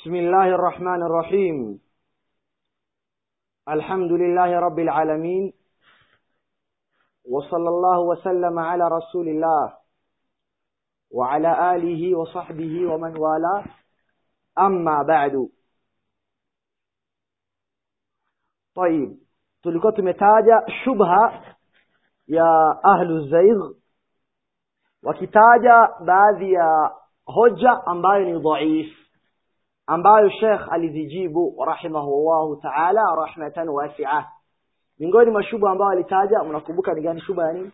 بسم الله الرحمن الرحيم الحمد لله رب العالمين وصلى الله وسلم على رسول الله وعلى آله وصحبه ومن والاه أما بعد طيب tulikuwa tumetaja shubha ya ahlu zaigh wakitaja baadhi ya hoja ambayo ni dhaif ambayo Sheikh alizijibu rahimahullahu ta'ala rahmatan wasi'a miongoni mwa shubha ambayo alitaja mnakumbuka ni gani shubha ya nini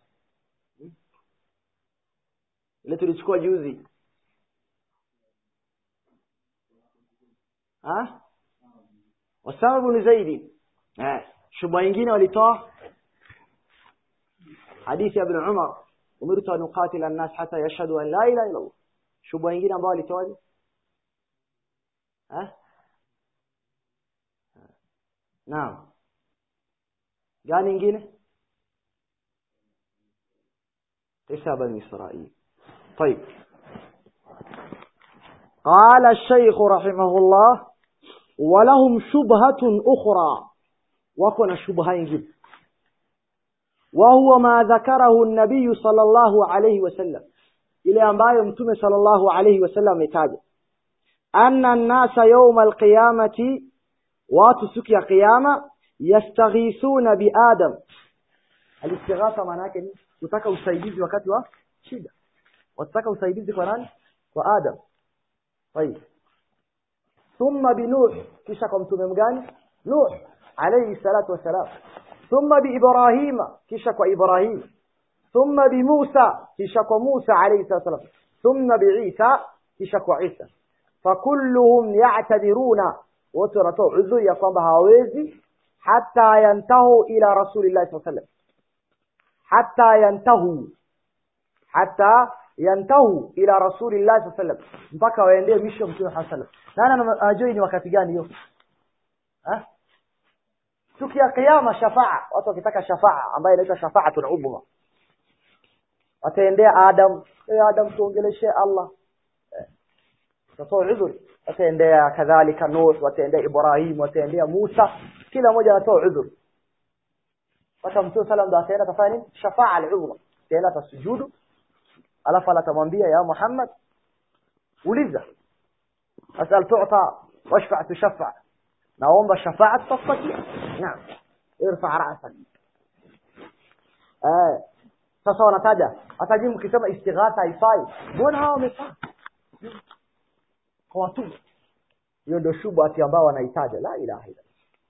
ile tulichukua juzi ha wasababu ni zaidi eh shubha nyingine walitoa hadithi ya ibn Umar umirtu an uqatila an-nas hatta yashhadu an la ilaha illa Allah shubha nyingine ambayo walitoa ha naam gani nyingine تسع بني إسرائيل طيب قال الشيخ رحمه الله ولهم شبهة أخرى وكن شبهة ينجب وهو ما ذكره النبي صلى الله عليه وسلم إلى أن بايم صلى الله عليه وسلم يتاجه أن الناس يوم القيامة واتسكي قيامة يستغيثون بآدم الاستغاثة معناك kutaka usaidizi wakati wa shida wataka usaidizi kwa nani kwa Adam طيب ثم بنوح kisha kwa mtume mgani Nuh alayhi salatu wasalam ثم بإبراهيم kisha kwa Ibrahim ثم بموسى kisha kwa Musa alayhi salatu wasalam ثم بعيسى kisha kwa Isa فكلهم يعتذرون wote wanatoa udhuri ya kwamba hawawezi hata yantahu ila rasulillahi sallallahu alayhi wasallam hatta yantahu hatta yantahu ila rasulillahi sallallahu alayhi wasallam mpaka waendee misho mtume sallallahu nani anajua ni wakati gani hiyo eh siku ya kiyama shafaa watu wakitaka shafaa ambayo inaitwa shafaatul ubma wataendea adam eh adam tuongeleshe Allah tatoa udhur wataendea kadhalika nuh wataendea ibrahim wataendea musa kila mmoja anatoa udhur hata mtume sallam ndo ataenda atafanya nini shafaa al-udhma ataenda atasujudu alafu atamwambia ya Muhammad uliza asal tu'ta washfa tushaffa naomba shafa'a tutapatia naam irfa ra'sak eh sasa wanataja ataji mkisema istighatha haifai mbona hao wamefaa kwa watu hiyo ndio shubha ambao wanahitaja la ilaha illa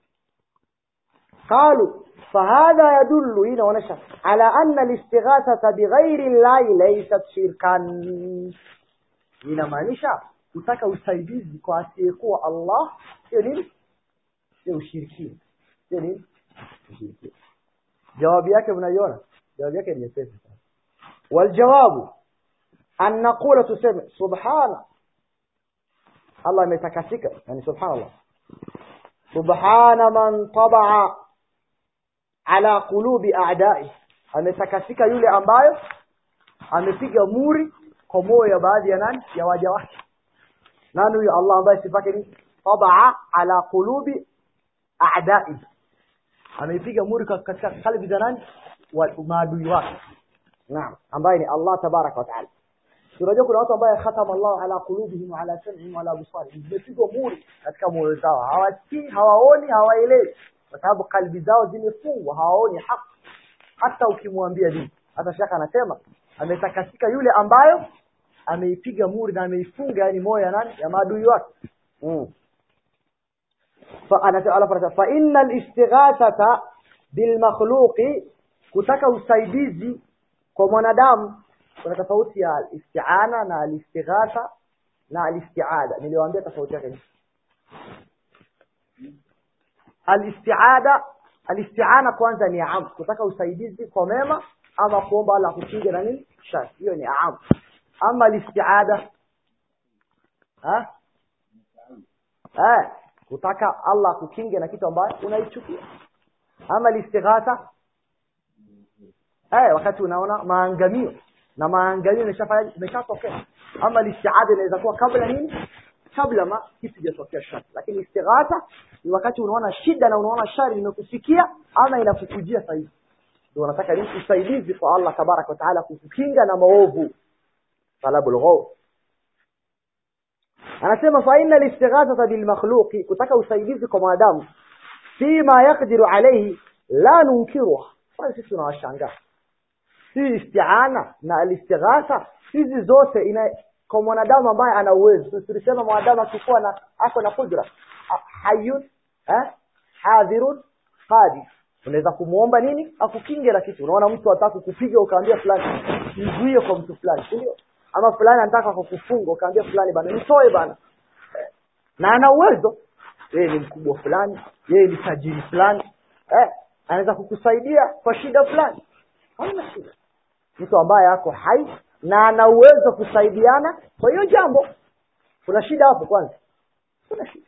قالوا فهذا يدل هنا ونشا على أن الاستغاثة بغير الله ليست شركا inamaanisha kutaka usaidizi kwa asiyekuwa Allah sio nini sio ushirikina sio nini ushirikina jawabu yake mnaiona jawabu yake ni nyepesi sana waljawabu an naqula tuseme subhana Allah ametakasika yani subhanallah subhana man tabaa ala qulubi a'da'i ametakasika yule ambayo amepiga muri kwa moyo ya baadhi ya nani ya waja wake nani huyo Allah ambaye sifake ni tabaa ala qulubi a'da'i amepiga muri katika kalbi za nani wa maadui wake naam ambaye ni Allah tabaraka wa taala tunajua kuna watu ambao khatama Allah ala qulubihim wa ala sam'ihim wa ala absarihim zimepigwa muri katika moyo zao hawasikii hawaoni hawaelewi kwa sababu kalbi zao zimefungwa hawaoni haki hata ukimwambia dini hata shaka anasema ametakasika yule ambayo ameipiga muri na ameifunga yani moyo ya nani ya maadui wake mm. fa anasema fa innal istighathata bil makhluqi kutaka usaidizi kwa mwanadamu kuna tofauti ya al-isti'ana na al-istighatha na al-isti'ada niliwaambia tofauti yake al-isti'ada al-isti'ana kwanza ni am kutaka usaidizi kwa mema ama kuomba Allah kukinga na nini shari hiyo ni am ama al-isti'ada ha eh kutaka Allah kukinga na kitu ambacho unaichukia ama al-istighatha eh wakati unaona maangamio na maangalio imeshafanya imeshatokea ama listiada inaweza kuwa kabla nini kabla ma kitu kijatokea shari lakini istighatha ni wakati unaona shida na unaona shari imekufikia ama inakukujia sahihi ndio unataka nini usaidizi kwa Allah tabaraka wa taala kukukinga na maovu talabul ghaw anasema fa inna al-istighathata bil makhluqi kutaka usaidizi kwa mwanadamu fima yaqdiru alayhi la nunkiruha bali sisi tunawashangaa si isti'ana na al-istighatha hizi zote ina kwa mwanadamu ambaye ana uwezo tulisema mwanadamu akikuwa na ako na kudra hayyun eh hadhirun qadir unaweza kumuomba nini akukinge na kitu unaona mtu anataka kukupiga ukaambia fulani nizuie kwa mtu fulani ndio ama fulani anataka kukufunga ukaambia fulani bana nitoe bana eh. na ana uwezo yeye ni mkubwa fulani yeye ni tajiri fulani eh anaweza kukusaidia kwa shida fulani hamna shida mtu ambaye ako hai na ana uwezo kusaidiana kwa hiyo jambo kuna shida hapo kwanza kuna shida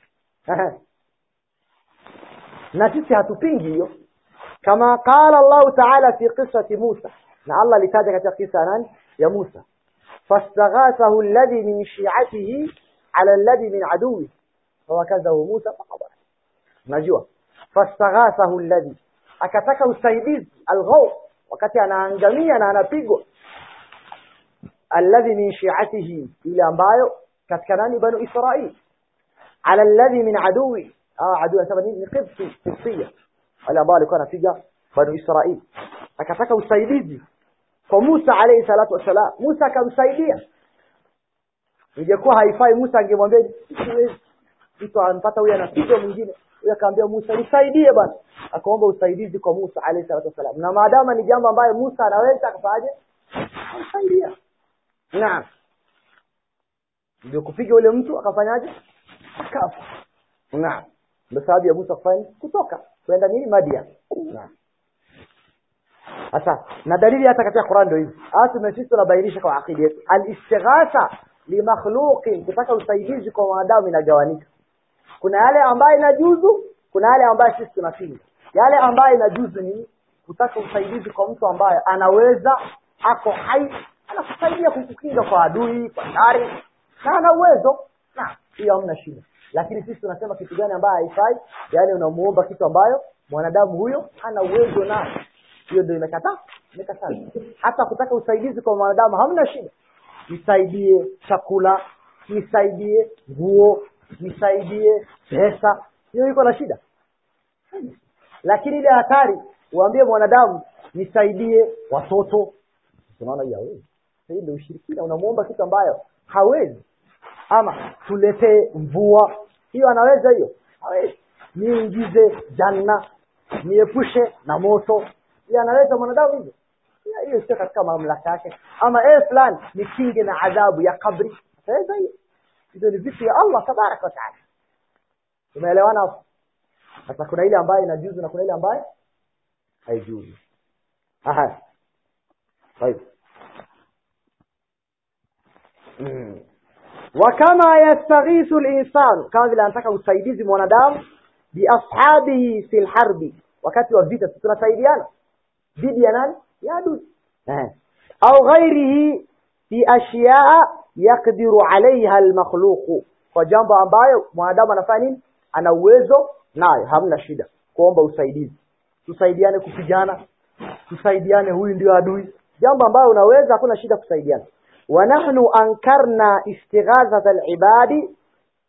na sisi hatupingi hiyo kama qala Allah ta'ala fi qissati Musa na Allah litaja katika kisa nani ya Musa fastaghathahu alladhi min shi'atihi ala alladhi min aduwi fawakazahu Musa faqada najua fastaghathahu alladhi akataka usaidizi alghaw wakati anaangamia na anapigwa alladhi min shi'atihi ile ambayo katika nani banu Israil ala alladhi min aduwi ah adui anasema nini ni qibti qibtiya wale ambao alikuwa anapiga banu Israil akataka usaidizi kwa Musa alayhi salatu wasalam Musa akamsaidia ingekuwa haifai Musa angemwambia siwezi mtu ampata huyu anapiga mwingine huyu akamwambia Musa nisaidie bana akaomba usaidizi kwa Musa alayhi salatu wasalam na maadama ni jambo ambayo Musa anaweza akafanyaje kumsaidia naam ndio kupiga yule mtu akafanyaje akafa naam ndio sababu ya Musa kufanya kutoka kwenda nini Madian naam sasa na dalili hata katika Qur'an ndio hizi hata sisi tunabainisha kwa akili yetu al-istighatha li makhluqin kutaka usaidizi kwa wanadamu inagawanika kuna yale ambayo inajuzu kuna yale ambayo sisi tunapinga yale ambayo inajuzu ni kutaka usaidizi kwa mtu ambaye anaweza ako hai anakusaidia kukukinga kwa adui kwa shari na ana uwezo na hiyo hamna shida lakini sisi tunasema kitu gani ambayo haifai yani unamuomba kitu ambayo mwanadamu huyo hana uwezo nayo hiyo ndio imekataa imekataa hata kutaka usaidizi kwa mwanadamu hamna shida nisaidie chakula nisaidie nguo nisaidie pesa hiyo iko na shida lakini ile hatari uambie mwanadamu nisaidie watoto unaona hiyo hawezi hii ndio ushirikina unamuomba kitu ambayo hawezi ama tuletee mvua hiyo anaweza hiyo hawezi niingize janna niepushe na moto hiyo anaweza mwanadamu hivyo hiyo sio katika mamlaka yake ama eh fulani nikinge na adhabu ya kabri ataweza hiyo hizo ni vitu ya Allah tabaraka wa taala umeelewana hapo sasa kuna ile ambayo inajuzu na kuna ile ambayo haijuzu aha طيب وكما يستغيث الانسان kama vile anataka usaidizi mwanadamu bi ashabihi fil harbi wakati wa vita tunasaidiana dhidi ya nani ya adui eh au ghairihi fi ashiyaa yaqdiru alaiha almakhluq kwa jambo ambayo mwanadamu anafanya nini ana uwezo nayo hamna shida kuomba usaidizi tusaidiane kupigana tusaidiane huyu ndio adui jambo ambayo unaweza hakuna shida kusaidiana wa nahnu ankarna istighathata alibadi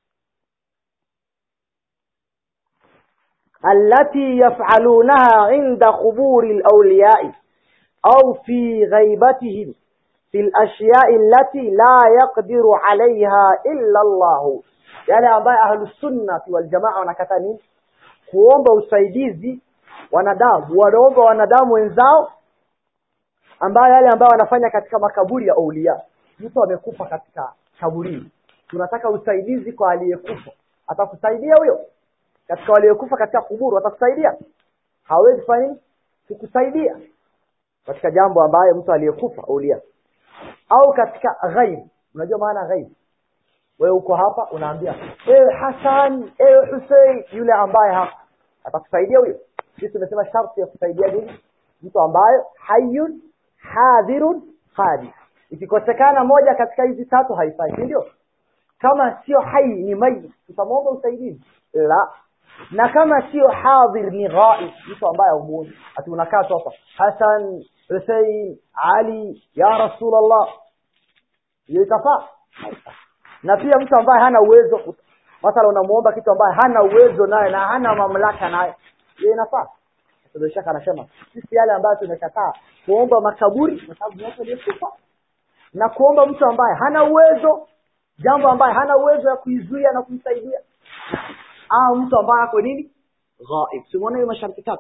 التي يفعلونها عند قبور الأولياء أو في غيبتهم في الأشياء التي لا يقدر عليها إلا الله يعني ambaye ahlu sunnati wal jamaa wanakata nini kuomba usaidizi wanadamu wanaomba wanadamu wenzao ambayo yale ambayo wanafanya katika makaburi ya aulia mtu amekufa katika kaburi tunataka usaidizi kwa aliyekufa atakusaidia huyo katika waliokufa katika kuburu atakusaidia hawezi kufanya nini kukusaidia katika jambo ambayo mtu aliyekufa aulia au katika ghaib unajua maana ghaib wewe uko hapa unaambia ewe Hassan ewe Hussein yule ambaye hapa atakusaidia huyo sisi tumesema sharti ya kusaidia nini mtu ambayo hayyun hadhirun qadir ikikosekana moja katika hizi tatu haifai si ndio kama sio hai ni mayit tutamwomba usaidizi la na kama sio hadhir ni ghaib mtu ambaye humuoni ati unakaa tu hapa hasan husein ali ya rasulllah hiyo itafaa Haifai. na pia mtu ambaye hana uwezo mathala unamuomba kitu ambaye hana uwezo naye na hana mamlaka naye hiyo inafaa bila shaka anasema sisi yale ambayo tumekataa kuomba makaburi kwa sababu ni watu waliokufa na kuomba mtu ambaye hana uwezo jambo ambaye hana uwezo ya kuizuia na kumsaidia au mtu ambaye ako nini ghaib simuona hiyo masharti tatu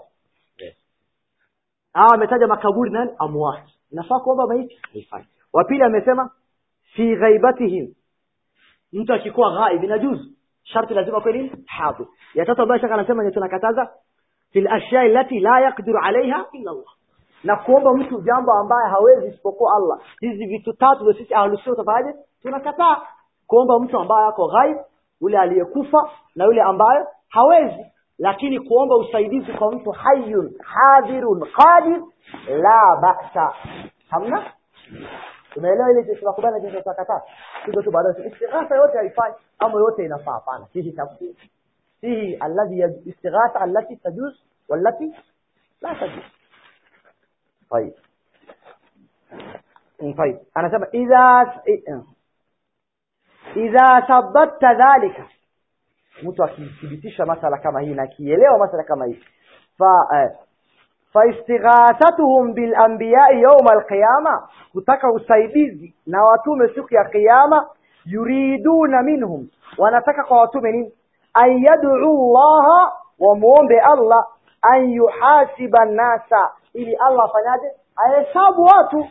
au ametaja makaburi nani amwat inafaa kuomba maiti haifai wa pili amesema fi ghaibatihim mtu akikuwa ghaib inajuzu sharti lazima kwa nini hadhir ya tatu ambayo shaka anasema ni tunakataza fil ashya allati la yaqdiru alaiha illa Allah na kuomba mtu jambo ambaye hawezi isipokuwa Allah hizi vitu tatu ndio sisi ahlus sunna tafaje tunakataa kuomba mtu ambaye ako ghaib yule aliyekufa na yule ambaye hawezi lakini kuomba usaidizi kwa mtu hayyun hadhirun qadir la ba'sa hamna umeelewa ile tunakubali jinsi tutakataa hizo tu baadaye istighatha yote haifai ama yote inafaa hapana fihi tafsir fihi alladhi istighatha allati tajuz wallati la tajuz طيب طيب انا سبب اذا idha thabatta dhalika mtu akithibitisha masala kama hii na akielewa masala kama hii fa eh, fa istighathatuhum bil anbiya yawm al qiyama kutaka usaidizi na watume siku ya kiyama yuriduna minhum wanataka kwa watume nini an yad'u Allah wa muombe Allah an yuhasiba nasa ili Allah afanyaje ahesabu watu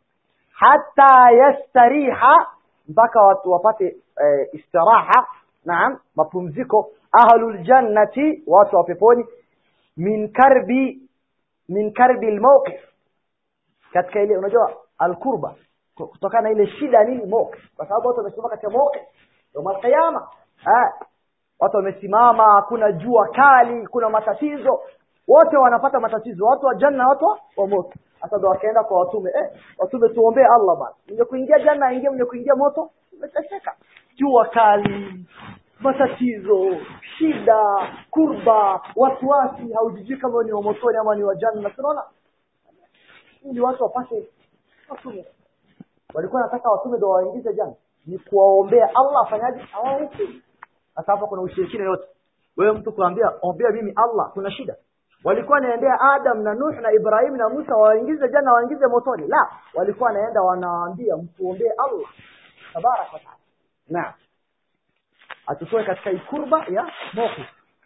hata yastariha mpaka watu wapate e, istiraha naam mapumziko ahlul jannati watu wa peponi min karbi min karbi almawqif katika ile unajua alkurba kutokana ile shida nini mawqif kwa sababu watu wamesimama katika mawqif yawm alqiyama ah watu wamesimama kuna jua kali kuna matatizo wote wanapata matatizo watu wa janna watu wa moto hata ndo wakaenda kwa watume eh watume tuombee Allah bana mwenye kuingia janna aingie mwenye kuingia moto umeteseka jua kali matatizo shida kurba wasiwasi haujijui kama ni wa motoni ama ni wa janna tunaona ili watu wapate watume walikuwa wanataka watume ndo waingize janna ni kuwaombea Allah afanyaje awahukumu sasa hapa kuna ushirikina yote wewe mtu kuambia ombea mimi Allah kuna shida walikuwa wanaendea Adam na Nuh na Ibrahim na Musa waingize janna waingize motoni la walikuwa wanaenda wanaambia mtuombee Allah tabarak wa taala naam atutoe katika ikurba ya mawqif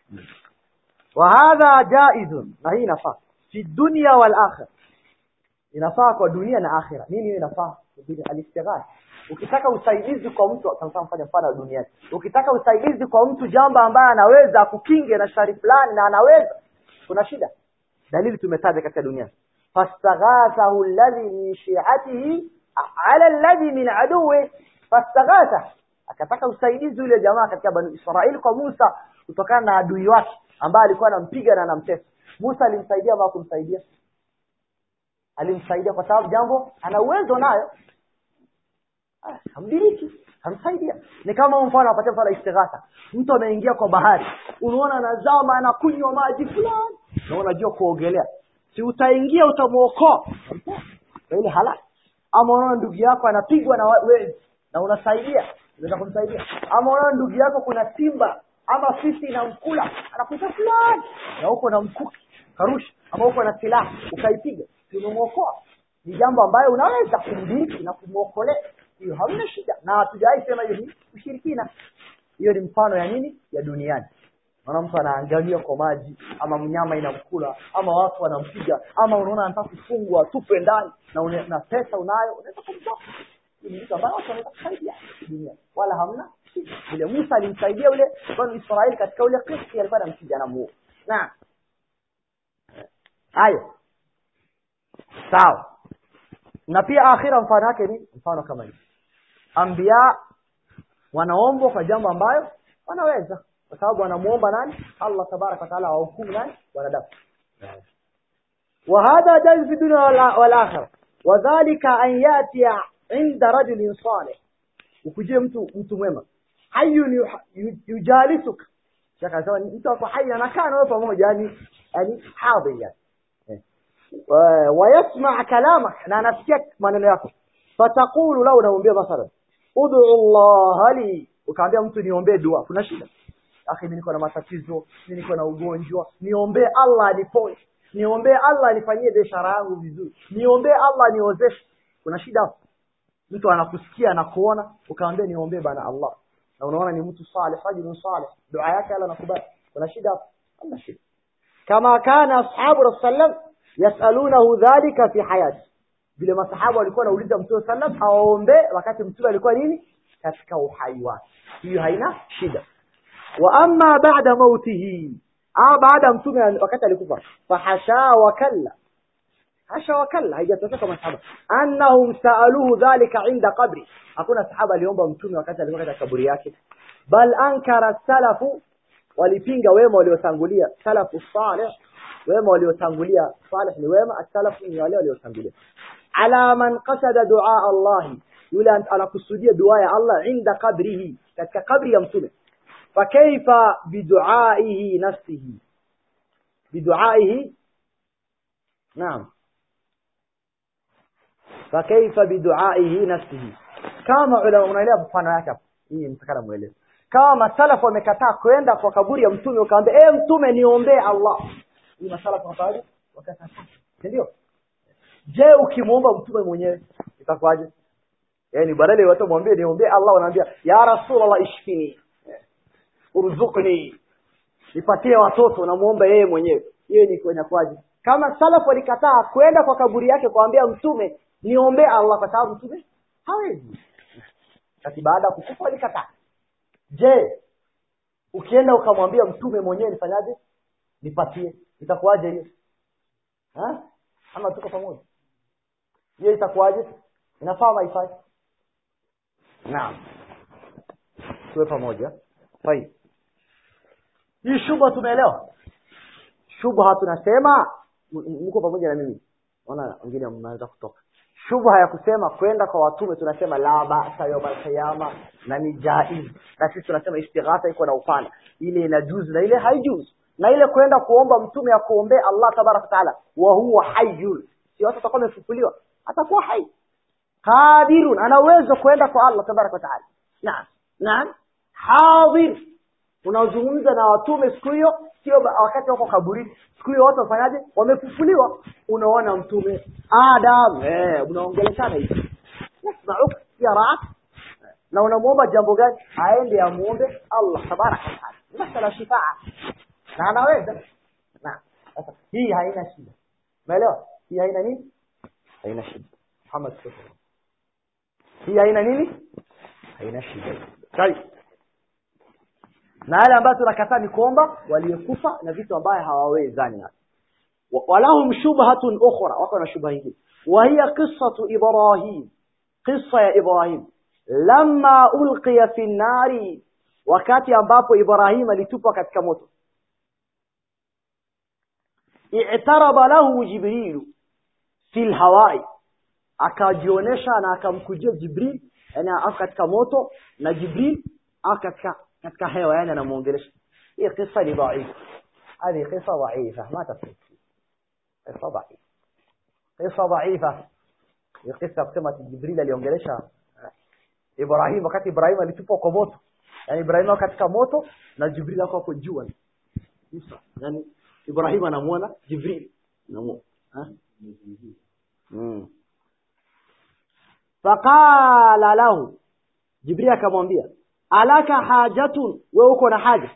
wa hadha jaizun na hii inafaa fi dunya wal akhirah inafaa kwa dunia na akhira nini hiyo inafaa alistighatha ukitaka usaidizi kwa mtu kama mfanya mfano duniani ukitaka usaidizi kwa mtu jambo ambaye anaweza kukinge na shari fulani na anaweza kuna shida dalili tumetaja katika dunia fastaghathahu alladhi min shi'atihi ala alladhi min aduwi fastaghatha akataka usaidizi yule jamaa katika bani Israeli kwa Musa kutokana na adui wake ambaye alikuwa anampiga na anamtesa Musa alimsaidia ama kumsaidia alimsaidia kwa sababu jambo ana uwezo nayo ah, hamdiriki hamsaidia ni kama mfano apatia mfano istighatha mtu ameingia kwa bahari unaona anazama anakunywa maji fulani na unajua kuogelea si utaingia utamuokoa kwa ile halali ama unaona ndugu yako anapigwa na wezi na unasaidia unaweza kumsaidia ama unaona ndugu yako kuna simba ama fisi inamkula anakuita fulani na huko na mkuki karusha ama huko na silaha ukaipiga umemuokoa ni jambo ambayo unaweza kumdiriki na kumwokolea hiyo hamna shida na hatujawahi sema hiyo ni ushirikina hiyo ni mfano ya nini ya duniani unaona mtu anaangalia kwa maji ama mnyama inamkula ama watu wanampiga ama unaona anataka kufungwa tupe ndani na, une, na pesa unayo unaweza kumtoa ni vitu ambavyo watu wanaweza kusaidia duniani wala hamna shida vile Musa alimsaidia yule bwana Israeli katika ule kesi alikuwa anampiga na muo na hayo sawa na pia akhira mfano wake ni mfano kama hivi ambia wanaombwa kwa jambo ambayo wanaweza kwa sababu wanamuomba nani Allah tabarak wa taala wahukumu nani wanadamu وهذا جائز في الدنيا والآخرة وذلك أن يأتي عند رجل صالح ukujie mtu mtu mwema hayyun yu- yu- yujalisuka Sheikh anasema ni mtu ako hai anakaa na wewe pamoja yani yani hadhi yani Eh. Wa- wayasma kalamak na anasikia maneno yako fataqulu lau unamwambia mathalan ud'u Allah li ukaambia mtu niombee dua kuna shida akhi mimi niko na matatizo mimi niko na ugonjwa niombee Allah aniponye niombee Allah anifanyie biashara yangu vizuri niombee Allah niozeshe kuna shida hapo mtu anakusikia anakuona ukamwambia niombee bana Allah na unaona ni mtu salih rajulun salih dua yake Allah anakubali kuna shida hapo hamna shida kama kana ashabu rasulullah yasalunahu dhalika fi hayati vile masahaba walikuwa wanauliza mtume sallam awaombe wakati mtume alikuwa nini katika uhai wake hiyo haina shida wa amma ba'da mautihi ah baada mtume wakati alikufa fahasha wa kalla hasha wa kalla haijatoka masahaba annahum saaluhu dhalika inda qabri hakuna sahaba aliomba mtume wakati alikuwa katika kaburi yake bal ankara salafu walipinga wema waliotangulia salafu salih wema waliotangulia salih ni wema asalafu ni wale waliotangulia ala man qasada dua Allah yule anakusudia dua ya Allah inda qabrihi katika kabri ya mtume fakaifa biduaihi nafsihi biduaihi naam fakaifa biduaihi nafsihi kama ulama unaelewa mfano yake hapo hii mtakana muelewe kama masalafu wamekataa kwenda kwa kaburi ya mtume ukaambia eh mtume niombee Allah hii masalafu wakaje wakataa ndio je ukimwomba mtume mwenyewe itakuwaje yani badala ya watu mwambie niombee Allah wanaambia ya rasulullah ishfini urzuqni nipatie watoto namuomba yeye mwenyewe hiyo ni kwenye kwaje kama salafu walikataa kwenda kwa kaburi yake kuambia mtume niombee Allah kwa sababu mtume hawezi kati baada ya kukufa walikataa je ukienda ukamwambia mtume mwenyewe nifanyaje nipatie itakuwaje hiyo ha ama tuko pamoja hiyo itakuwaje inafaa haifai naam tuwe pamoja طيب hii shubha tumeelewa shubha tunasema m- mko pamoja na mimi naona wengine mnaanza kutoka shubha ya kusema kwenda kwa watume tunasema la ba'sa yawm al-qiyama na ni jaiz na sisi tunasema istighatha iko na upana ile inajuzu na ile haijuzu na ile kwenda kuomba mtume ya kuombea Allah tabaraka taala wa huwa hayyun si watu watakuwa wamefufuliwa atakuwa hai qadirun ana uwezo kwenda kwa Allah tabaraka taala naam naam hadir unazungumza na watume siku hiyo sio ba- wakati wako kaburini siku hiyo watu wafanyaje wamefufuliwa unaona mtume adam eh unaongeleshana hivi yasma'uk yarak na unamuomba jambo gani aende amuombe Allah tabaraka wa taala masala shifaa na anaweza na sasa hii haina shida umeelewa hii haina nini haina shida Muhammad sallallahu alaihi wasallam. hii haina nini haina shida Tayeb na yale ambayo tunakataa ni kuomba waliokufa na vitu ambayo hawawezani nazo Wa- walahum shubhatun ukhra wako na shubha nyingine wa hiya qissatu ibrahim qissa ya ibrahim lamma ulqiya fi nari wakati ambapo ibrahim alitupwa katika moto i'taraba lahu jibril fi lhawai akajionesha na akamkujia jibril yani ako katika moto na jibril ako katika katika hewa yani anamuongelesha hii kisa ni dhaif هذه قصة ضعيفة ما تفهم قصة ضعيفة قصة ضعيفة hii قصة kusema ati jibril aliongelesha ibrahim wakati ibrahim alitupwa kwa moto yani ibrahim ako katika moto na jibril ako hapo juu Isa. yani ibrahim anamuona jibril anamuona ha mm. faqala lahu jibril akamwambia alaka hajatun wewe uko na haja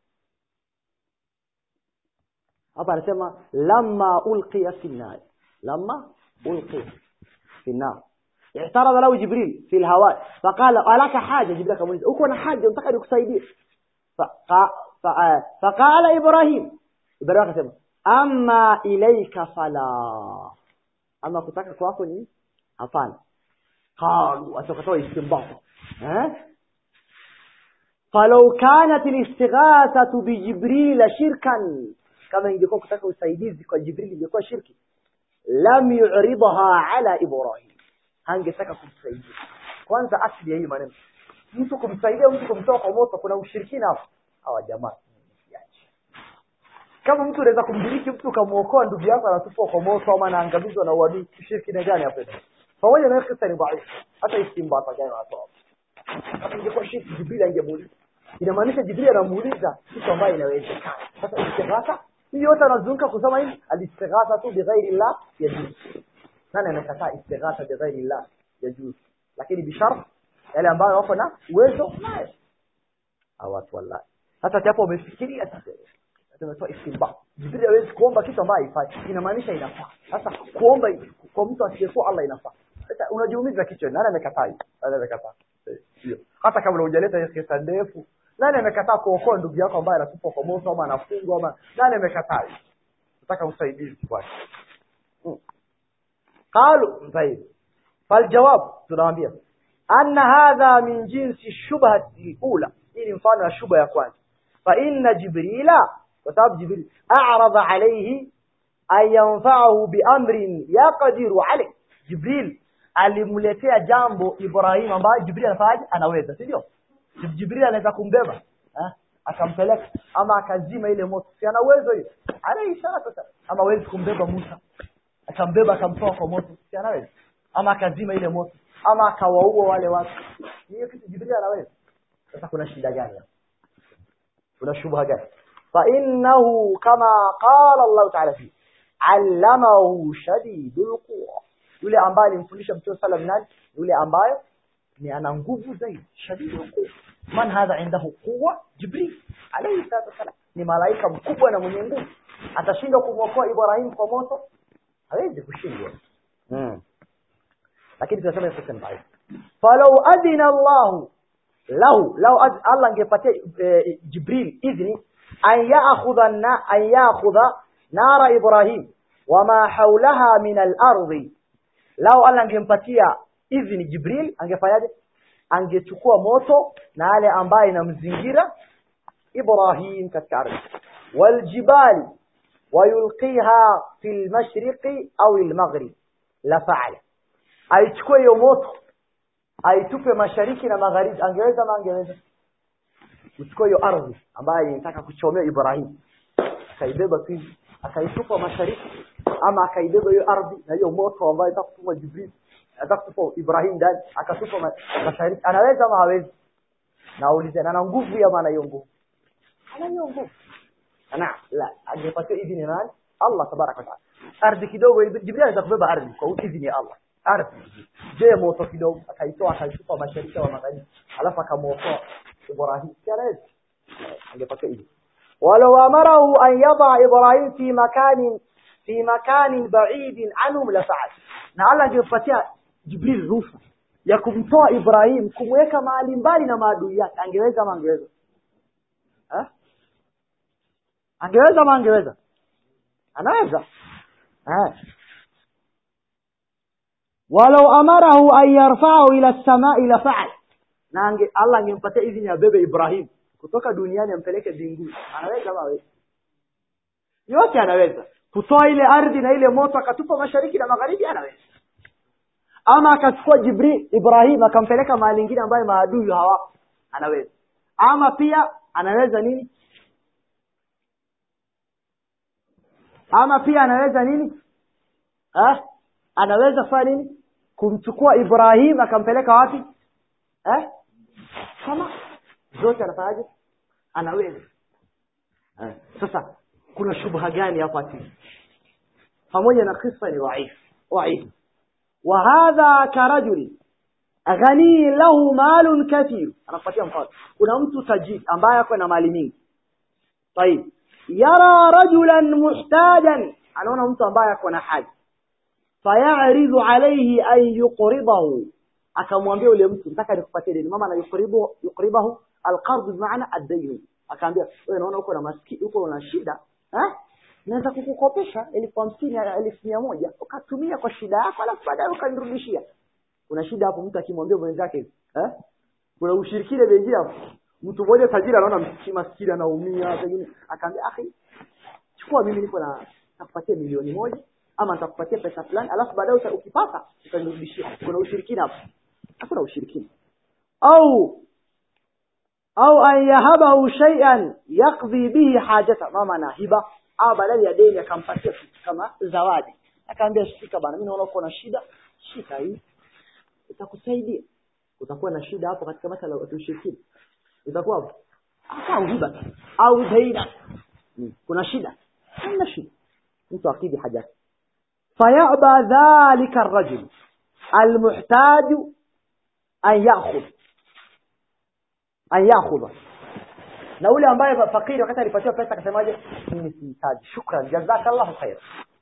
hapa anasema lamma ulqiya fi nar lamma ulqiya fi nar اعترض له جبريل في الهواء فقال ألك حاجة جبريل كمان أكون حاجة أنت قد كسيدي فقا فقا فقال إبراهيم إبراهيم قسم أما إليك فلا أما كتاك كواكني أفان قالوا أتوقعوا استنباط ها فلو كانت الاستغاثة بجبريل شركا كما ingekuwa kutaka usaidizi kwa Jibril ingekuwa shirki lam yu'ridha ala Ibrahim hangetaka kumsaidia kwanza asili ya hii maneno mtu kumsaidia mtu kumtoa kwa moto kuna ushirikina hapo hawa jamaa msiache. kama mtu unaweza kumdiriki mtu ukamwokoa ndugu yako anatupwa kwa moto ama anaangamizwa na uadui ushirikina gani hapo pamoja na kisa ni dhaifu hata istimbata gani wanatoa hata ingekuwa shirki jibril angemuuliza inamaanisha jibril anamuuliza kitu ambayo inawezekana sasa istighatha hii yote anazunguka kusema hivi alistighatha tu bighairi llah yajuz nani amekataa istighatha bighairi llah yajuz lakini bishart yale ambayo wako na uwezo nayo watu wallahi hata hapo umefikiria sasa tumetoa istinba jibril hawezi kuomba kitu ambayo haifai inamaanisha inafaa sasa kuomba kwa mtu asiyekuwa Allah inafaa sasa unajiumiza kichwa nani amekataa nani amekataa sio hata kama hujaleta hiyo kesa ndefu nani amekataa kuokoa ndugu yako ambaye anatupwa kwa moto ama anafungwa ama nani amekataa nataka usaidizi kwake قالوا طيب فالجواب tunawaambia anna hadha min jinsi shubhati ula hii ni mfano wa shubha ya kwanza fa inna jibrila kwa sababu jibril a'rada alayhi an yanfa'ahu bi amrin yaqdiru alayh jibril alimletea jambo ibrahim ambaye jibril anafaje anaweza si ndio jibril anaweza kumbeba eh akampeleka ama akazima ile moto si ana uwezo hiyo alayhi salatu ama hawezi kumbeba musa akambeba akamtoa kwa moto si anaweza ama akazima ile moto ama akawaua wale watu hiyo kitu jibril anaweza sasa kuna shida gani hapa kuna shubha gani fa innahu kama qala Allah ta'ala fi allamahu shadidul quwa yule ambaye alimfundisha mtume sallam nani yule ambaye ni ana nguvu zaidi shadidul quwa man hadha indahu quwa jibril alayhi salatu wasalam ni malaika mkubwa na mwenye nguvu atashindwa kumwokoa Ibrahim kwa moto hawezi kushindwa mm. lakini tunasema sasa ni dhaifu falau adina Allah lahu lau Allah angepatia e, Jibril idhni an ya'khudha na an ya'khudha nara Ibrahim wama hawlaha min al-ardi lau Allah angempatia idhni Jibril angefanyaje angechukua moto na yale ambaye inamzingira Ibrahim katika ardhi waljibali wayulqiha fi al-mashriqi au al-maghrib la fa'ala aichukue hiyo moto aitupe mashariki na magharibi angeweza ama angeweza kuchukua hiyo ardhi ambayo inataka kuchomea Ibrahim akaibeba tu akaitupa mashariki ama akaibeba hiyo ardhi na hiyo moto ambayo inataka kutuma Jibril anataka kutupa Ibrahim ndani akatupa ma, mashariki anaweza ama hawezi naulize ana nguvu ya maana hiyo nguvu ana hiyo nguvu ana la angepatia idhini nani Allah tabaraka wa taala ardhi kidogo Jibril anaweza kubeba ardhi kwa idhini ya Allah ardhi je moto kidogo akaitoa akaitupa mashariki wa magharibi alafu akamwokoa Ibrahim kianaweza angepata hivi walau amarahu an yada Ibrahim fi makanin fi makanin ba'id anhum la fa'al na Allah angepatia Jibril ruhusa ya kumtoa Ibrahim kumweka mahali mbali na maadui yake angeweza ama angeweza eh angeweza ama angeweza anaweza eh walau amarahu an yarfa'u ila as-sama'i la fa'al na ange Allah angempatia idhini abebe Ibrahim kutoka duniani ampeleke mbinguni anaweza ama hawezi yote anaweza kutoa ile ardhi na ile moto akatupa mashariki na magharibi anaweza ama akachukua Jibril Ibrahim akampeleka mahali nyingine ambayo maadui hawapo anaweza ama pia anaweza nini ama pia anaweza nini eh anaweza kufanya nini kumchukua Ibrahim akampeleka wapi eh kama zote anafanyaje anaweza eh. sasa kuna shubha gani hapa ati pamoja na kisa ni dhaif dhaif wa hadha karajul ghani lahu malun kathir anakupatia mfano kuna mtu tajiri ambaye ako na mali mingi طيب yara rajulan muhtajan anaona mtu ambaye ako na haja fayaridhu alayhi an yuqridahu akamwambia yule mtu nataka nikupatie deni mama na yuqribu yuqribahu alqard bimaana ad-dayn akaambia wewe naona uko na maski uko na shida eh naweza kukukopesha elfu hamsini elfu mia moja ukatumia kwa shida yako alafu baadaye ukanirudishia kuna shida hapo mtu akimwambia mwenzake eh kuna ushirikina wengine hapo mtu mmoja tajiri anaona msikini maskini anaumia pengine akaambia akhi chukua mimi niko na nakupatia milioni moja ama nitakupatia pesa fulani alafu baadaye ukipata utanirudishia kuna ushirikina hapo hakuna ushirikina au au an yahabahu shay'an yaqdi bihi hajata ma maana hiba au badala ya deni akampatia kitu kama zawadi akaambia shika bana mimi naona uko na shida shika hii itakusaidia utakuwa na shida hapo katika masala ya ushirikina itakuwa hapo au hiba au zaida hmm. kuna shida hamna shida mtu akidi haja fayaba dhalika الرجل المحتاج an ya'khudh an ya'khudha na ule ambaye fakiri wakati alipatiwa pesa akasemaje mimi sihitaji shukran jazakallahu khair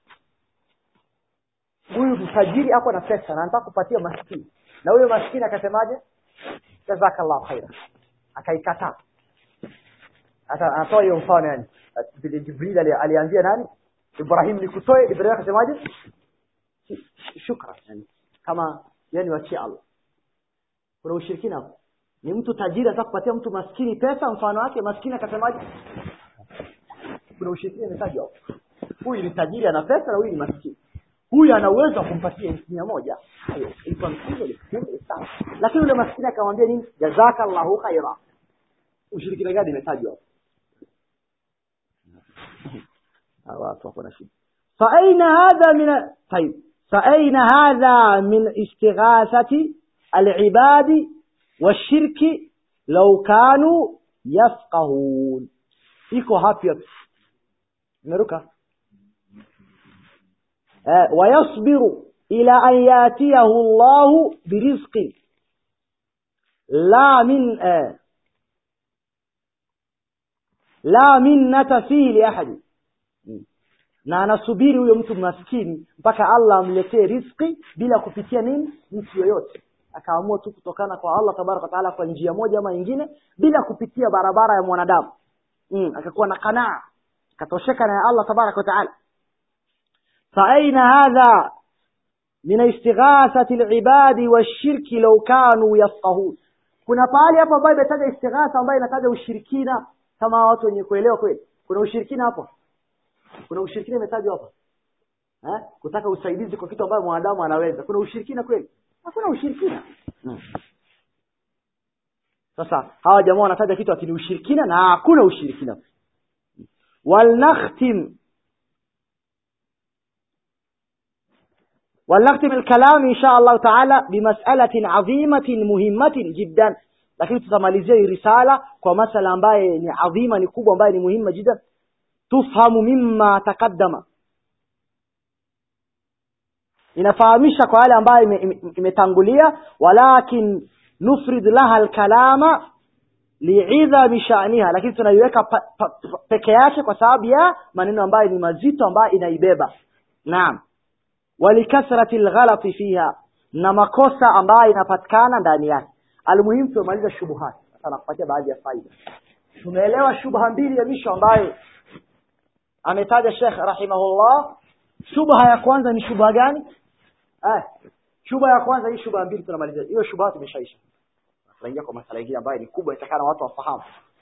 huyu mtajiri ako na pesa na anataka kupatia maskini na huyo maskini akasemaje jazakallahu khair akaikataa hata anatoa hiyo mfano yani vile jibril aliambia nani ibrahim nikutoe ibrahim akasemaje shukran yani kama yani wachie allah kuna ushirikina hapo ni mtu tajiri anataka kupatia mtu maskini pesa mfano wake maskini akasemaje kuna ushirikina imetajwa hapo huyu ni tajiri ana pesa na huyu ni maskini huyu ana uwezo wa kumpatia elfu mia moja hayo ilikuwa msingi sawa lakini yule maskini akamwambia nini jazakallahu khaira ushirikina gani imetajwa hapo watu wako na shida فأين هذا من طيب فأين هذا من استغاثة العباد والشرك لو كانوا يفقهون iko hapi imeruka eh, wayasbiru ila an yatiyahu llahu birizqin la min eh, la minnata fihi liahadi na anasubiri huyo mtu maskini mpaka allah amletee rizqi bila kupitia nini mtu yoyote akaamua tu kutokana kwa allah tabaraka wataala kwa njia moja ama nyingine bila kupitia barabara ya mwanadamu mm, akakuwa na qanaa akatosheka na allah tabaraka wataala faaina hadha min istighathati libadi washirki lau kanu yafqahun kuna pahali hapo ambayo imetaja istighatha ambayo inataja ushirikina kama watu wenye kuelewa kweli kuna ushirikina hapo kuna ushirikina imetajwa hapa eh? kutaka usaidizi kwa kitu ambayo mwanadamu anaweza kuna ushirikina kweli hakuna ushirikina hmm. sasa hawa jamaa wanataja kitu ati ni ushirikina na hakuna ushirikina walnakhtim ولنختم الكلام إن شاء الله تعالى بمسألة عظيمة مهمة جدا lakini tutamalizia hii risala kwa masala ambaye ni adhima ni kubwa ambaye ni muhimu jida tufhamu mimma taqaddama inafahamisha kwa yale ambayo imetangulia walakin nufrid laha alkalama liidhami sha'niha lakini tunaiweka peke yake kwa sababu ya maneno ambayo ni mazito ambayo inaibeba naam walikathrati alghalati fiha na makosa ambayo inapatikana ndani yake almuhimu tumemaliza shubuhat sasa nakupatia baadhi ya faida tumeelewa shubha mbili ya misho ambayo ametaja Sheikh rahimahullah shubha ya kwanza ni shubha gani eh shubha ya kwanza hii shubha mbili tunamaliza hiyo shubha tumeshaisha tunaingia kwa masala mengine ambayo ni kubwa itakana watu wafahamu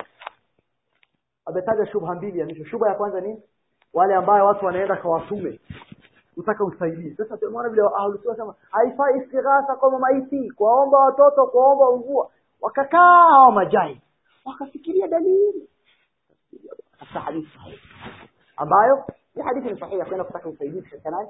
ametaja shubha mbili ya misho shubha ya kwanza ni wale ambao watu wanaenda kwa watume utaka usaidizi sasa tumeona vile ahlus sunna sema haifai istighatha kwa maiti kuwaomba watoto kuwaomba mvua wakakaa hawa majai wakafikiria dalili sasa hadithi ambayo ni hadithi ni sahihi kwenda kutaka usaidizi katika nani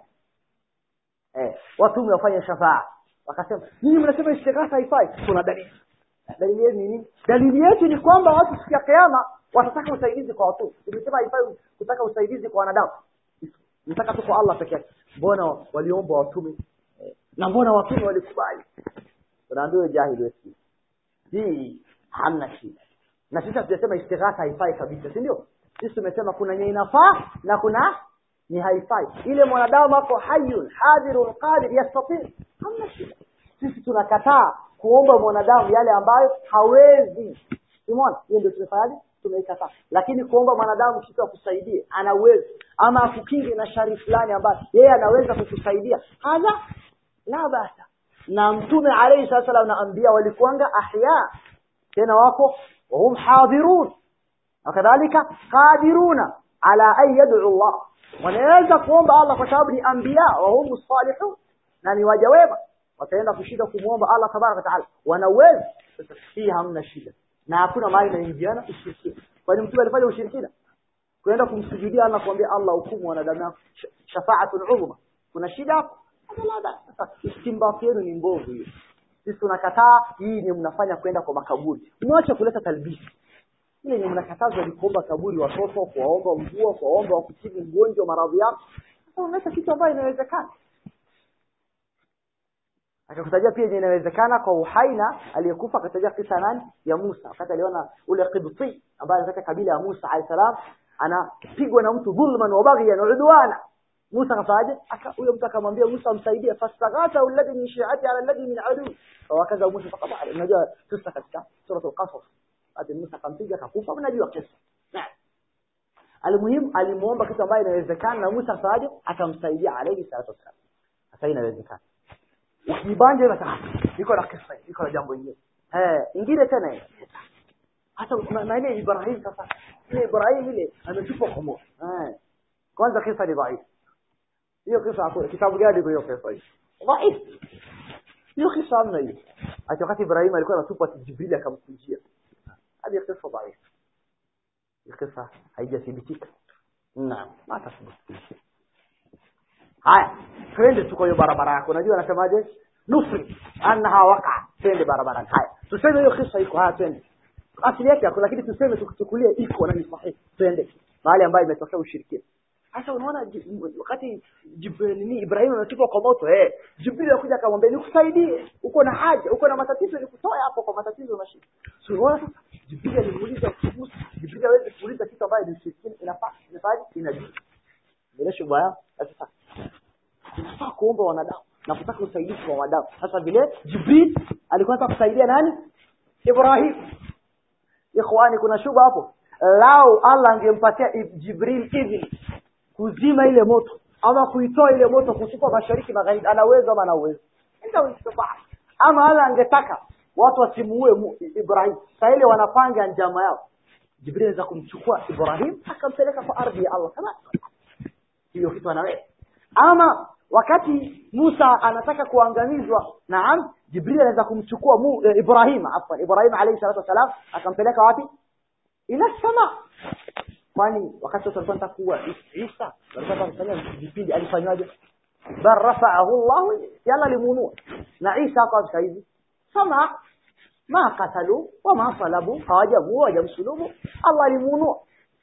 eh watu wafanye shafaa wakasema nyinyi mnasema istighatha haifai kuna dalili dalili yetu ni nini dalili yetu ni kwamba watu siku ya kiyama watataka usaidizi kwa watu tumesema haifai kutaka usaidizi kwa wanadamu nataka tu kwa Allah peke yake mbona waliomba watume eh, na mbona watume walikubali tunaambiwa jahili wetu hii hamna shida na sisi hatujasema istighatha haifai kabisa si ndio sisi tumesema kuna yenye inafaa na kuna ni haifai ile mwanadamu hapo hayyun hadirun qadir yastati hamna shida sisi tunakataa kuomba mwanadamu yale ambayo hawezi umeona hiyo ndio tumefanyaje tumeikataa lakini kuomba mwanadamu kitu akusaidie ana uwezo ama akukinge na shari fulani ambayo yeye anaweza kukusaidia hadha la basa na mtume alayhi salatu na anbiya walikuanga ahya tena wako wahum hadirun wakadhalika qadiruna ala an yad'u Allah wanaweza kuomba Allah kwa sababu ni anbiya wa hum salihun na ni waja wema wataenda kushida kumwomba Allah tabaraka taala wana uwezo sasa hii hamna shida na hakuna mahali inaingiana ushirikina kwani mtume alifanya ushirikina kwenda kumsujudia Allah kuambia Allah hukumu wanadamu yako Sh- shafaatul udhma kuna shida hapo sasa istimbati yenu ni mbovu hiyo sisi tunakataa hii ni mnafanya kwenda kwa makaburi mwache kuleta talbisi ile ni mnakatazwa ni kuomba kaburi watoto kuwaomba mvua kuwaomba wakutibu mgonjwa maradhi yako sasa unaleta kitu ambayo inawezekana akakutajia pia yenye inawezekana kwa uhai na aliyekufa akatajia kisa nani ya Musa wakati aliona ule Qibti ambaye anataka kabila ya Musa alayhi salam anapigwa na mtu dhulman wa baghyan wa udwana Musa akafaje aka huyo mtu akamwambia Musa amsaidie fastaghatha alladhi min shi'ati ala alladhi min adu wakaza Musa fakabali unajua kisa katika sura al-Qasas ati Musa akampiga akakufa unajua kisa naam Almuhimu alimuomba kitu ambayo inawezekana na Musa afaje akamsaidia alayhi salatu wasalam sasa inawezekana ukibanja unataka iko na kisa iko na jambo hili eh ingine tena hiyo. hata na na ile Ibrahim sasa ile Ibrahim ile ametupwa kwa moto eh kwanza kisa ni dhaifu hiyo kisa hakuna kitabu gani hiyo kisa hiyo dhaifu hiyo kisa hamna hiyo hata wakati Ibrahim alikuwa anatupwa Jibril akamkujia hadi kisa dhaifu hiyo kisa haijathibitika naam ma tathibitika haya twende tu kwa hiyo barabara yako unajua anasemaje nufri annaha waqa twende barabarani haya tuseme hiyo kisa iko haya twende asili yake yako lakini tuseme tukuchukulie iko na ni sahihi twende mahali ambayo imetokea ushirikina sasa unaona ji- wakati Jibril ni Ibrahim anatupwa kwa moto eh Jibril anakuja akamwambia nikusaidie uko na haja uko na matatizo nikutoe hapo kwa matatizo na shida so unaona sasa Jibril alimuuliza Musa Jibril hawezi kuuliza kitu ambayo ni ushirikina inafaa inafaa inajua bila shubha sasa tunafaa kuomba wanadamu na kutaka usaidizi kwa wanadamu sasa vile Jibril alikuwa anataka kusaidia nani Ibrahim ikhwani kuna shuba hapo lau Allah angempatia Ib- Jibril idhini kuzima ile moto ama kuitoa ile moto kuchukua mashariki magharibi ana uwezo ama ana uwezo ndio istibaa ama Allah angetaka watu wasimuue Mu- Ibrahim sasa ile wanapanga njama yao Jibril anaweza kumchukua Ibrahim akampeleka kwa ardhi ya Allah kama hiyo kitu anaweza ama wakati Musa anataka kuangamizwa naam Jibril anaweza kumchukua mu, eh, Ibrahim afwan Ibrahim alayhi salatu wasalam akampeleka wapi ila sama kwani wakati watu walikuwa wanataka kuua Isa walikuwa kufanya vipindi alifanywaje bal rafa'ahu Allah yalla limunua na Isa kwa sasa hivi sama ma qatalu wama salabu hawajamuua hawajamsulubu Allah alimunua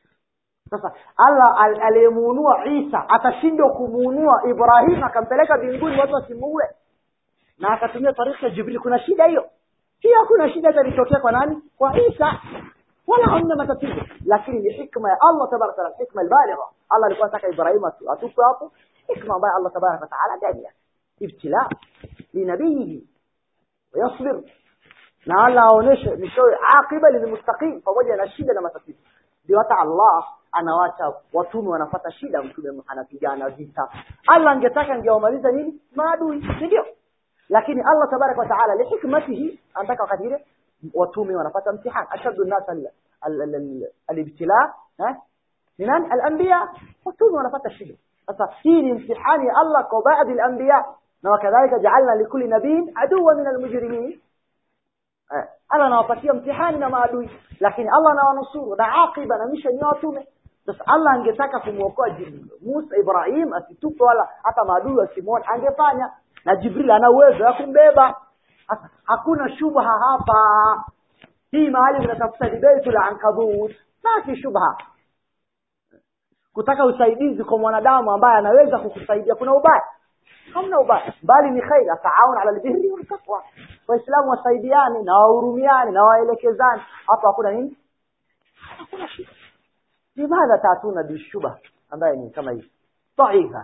sasa Allah al- aliyemuunua Isa atashindwa kumuunua Ibrahim akampeleka mbinguni watu wasimuue na akatumia tarikhi ya Jibril kuna shida hiyo hiyo hakuna shida hata ilitokea kwa nani kwa Isa wala hamna matatizo lakini ni hikma ya Allah tabaraka taala hikma albaligha Allah alikuwa anataka Ibrahim atu- atupe hapo hikma ambayo Allah tabaraka taala ndani yake ibtila linabihi ويصبر na Allah aoneshe mishoe akiba lilmustaqim pamoja na shida na matatizo ndio hata Allah anawacha watume wanapata shida mtume anapigana vita Allah angetaka angewamaliza nini maadui si ndio lakini Allah tabaraka wa taala lihikmatihi anataka wakati ile watume wanapata mtihani ashaddu an-nas al- al- al- al- al-ibtila eh ni nani al-anbiya watume wanapata shida sasa hii ni mtihani ya Allah kwa baadhi al-anbiya na wakadhalika ja'alna likulli nabiyyin aduwwan min al-mujrimin Eh, Allah anawapatia mtihani na maadui lakini Allah anawanusuru na akiba na misha ni watume sasa Allah angetaka kumwokoa Jibril Musa Ibrahim asitupe wala hata maadui wasimuone angefanya na Jibril ana uwezo wa kumbeba sasa hakuna shubha hapa hii mahali tunatafuta ni baitul ankabut basi shubha kutaka usaidizi kwa mwanadamu ambaye anaweza kukusaidia kuna ubaya hamna ubaya bali ni khair ataawun ala albirri wal taqwa waislamu wasaidiane na wahurumiane na waelekezane hapa hakuna nini hakuna shida limadha taatuna bishubha ambaye ni kama hii dhaifa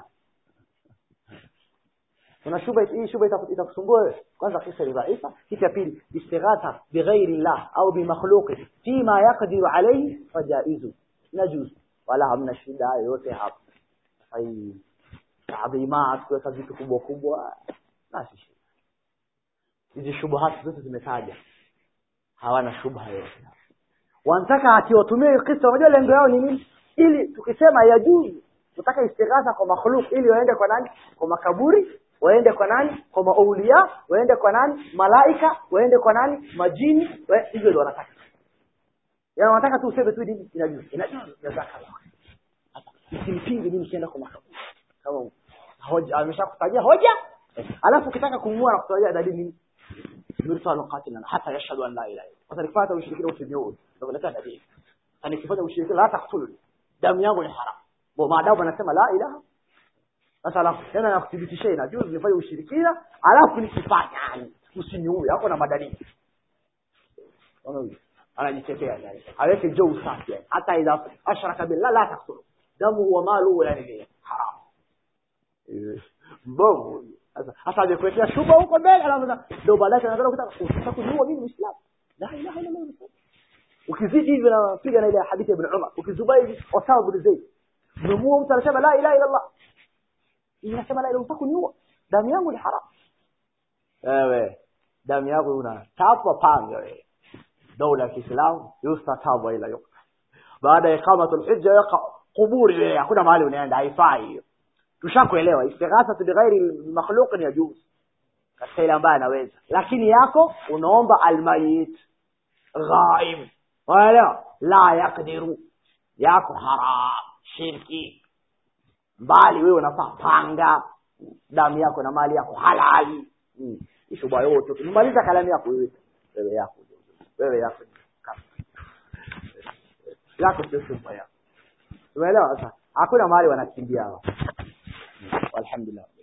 kuna shubha hii shubha itaku- itakusumbua wewe kwanza kisa ni dhaifa kitu ya pili istighatha bighairi llah au bimakhluqi fima yaqdiru alayhi fajaizu najuz wala hamna shida yoyote hapa hai taadhimat kuweka vitu kubwa kubwa basi shida hizi shubuhati zote zimetaja hawana shubha yoyote wanataka akiwatumia hiyo kisa unajua lengo yao ni nini ili tukisema yajuzu tutaka istighatha kwa makhluk ili waende kwa nani kwa makaburi waende kwa nani kwa maulia waende kwa nani malaika waende kwa nani majini wa- hivyo ndio wanataka yaani wanataka tu useme tu dini inajuzu inajuzu jazakallah usimpinge mimi nikienda kwa makaburi kama hoja ameshakutajia hoja alafu ukitaka kumua na kutajia dalili nini mirsalu qatilan hata yashhadu an la ilaha illa sasa nikipata ushirikina usiniue ndio naleta dalili na nikifanya ushirikina la taqtuluni damu yangu ni haram kwa maadamu anasema la ilaha sasa alafu tena nakuthibitishia inajuzu nifanye ushirikina alafu nikifanya yani usiniue hapo na madalili anajitetea yani aweke jo usafi yani hata idha ashraka billah la taqtulu damu wa malu yani ni haram mbovu sasa hasa amekuletea shuba huko mbele alafu ndio baadaye anaanza kutaka kutaka kujua mimi muislamu la ilaha illa allah ukizidi hivi napiga na ile hadithi ya ibn Umar ukizuba hivi Osama bin Zaid umemua mtu anasema la ilaha illa allah inasema la ilaha illa kuniua damu yangu ni haram wewe damu yako una tapa panga wewe dola ya Kiislamu yustatabu ila yukta baada ya iqamatul hujja yaqa kuburi wewe hakuna mahali unaenda haifai hiyo tushakuelewa istighatha bighairi makhluq ni yajuz katika ile ambaye anaweza lakini yako unaomba almayit ghaib wala la yakdiru yako haram shirki mbali wewe unafaa panga damu yako na mali yako halali mm. ishuba yote ukimaliza kalamu yako wewe wewe yako wewe yako yako sio shuba yako umeelewa sasa hakuna mahali wanakimbia hao alhamdulillah